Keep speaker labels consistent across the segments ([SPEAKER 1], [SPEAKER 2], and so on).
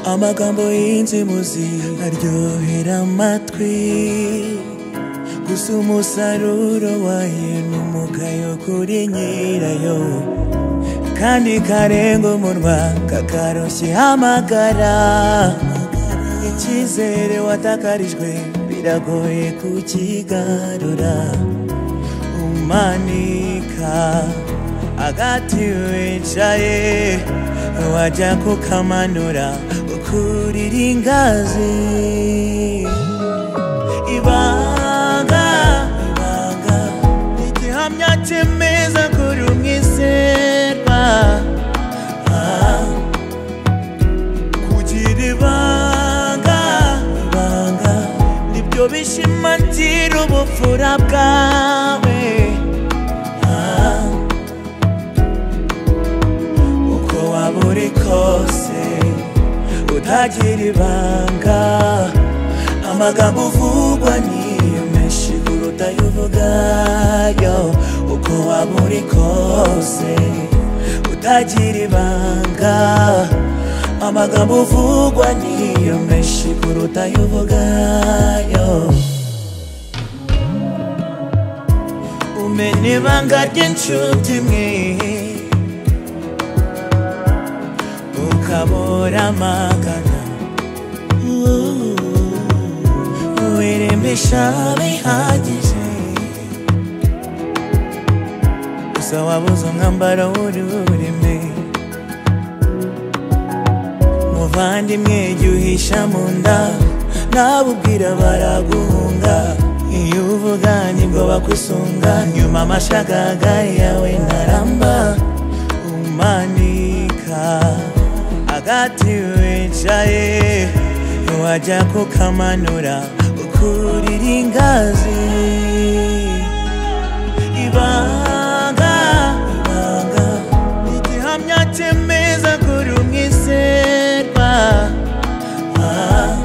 [SPEAKER 1] amagambo y'inzimuzi aryohera amatwi gusa umusaruro wayo ni umugayo kuri nyirayo kandi karenga umunwa kakaroshye hamagara icyizere watakarijwe biragoye kukigarura umanika agati wicaye wajya kukamanura ukurira ingazi ibanga ibanga ni igihamya cyemeza kuri umwizerwa Ah, kugira ibanga ibanga nibyo bishimangira ubupfura bwawe Ah, uko waba uri kose utagira ibanga amagambo uvugwa ni menshi kuruta ayo uvugayo uko waba uri kose utagira ibanga amagambo uvugwa ni menshi kuruta ayo uvugayo umenya ibanga ry'inshuti mwe ukabura amagana wiremesha bihagije gusa wabuze umwambaro wuri wurime muvandimwe jya uhisha mu nda nabubwira baraguhunga iyo uvuga nibwo bakwisunga nyuma amashagagai yawe ntaramba umanika agati wicaye wajya kukamanura ukurira ingazi ibanga ibanga ni igihamya cyemeza kuri umwizerwa Ah,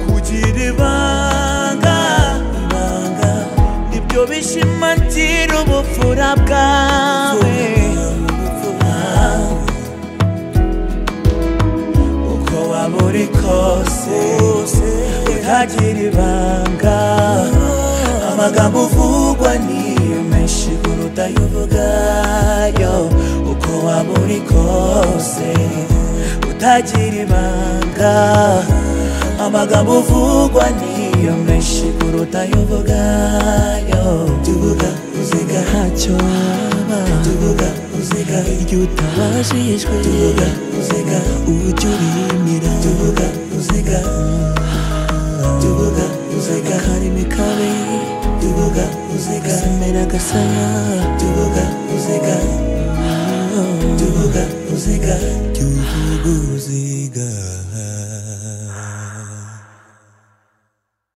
[SPEAKER 1] kugira ibanga ibanga nibyo bishimangira ubupfura bwawe Ah, uko waba uri kose utagira ibanga amagambo uvugwa niyo menshi kuruta ayo uvugayo uko waba uri kose utagira ibanga amagambo uvugwa niyo menshi kuruta ayo uvugayo tuvuga uziga ntacyo waba tuvuga uziga iryo utabashishwe tuvuga uziga uburyo urimira tuvuga uziga tuvuga uziga karimi kabi tuvuga uziga semera gasaya tuvuga uziga tuvuga uziga tuvuga uziga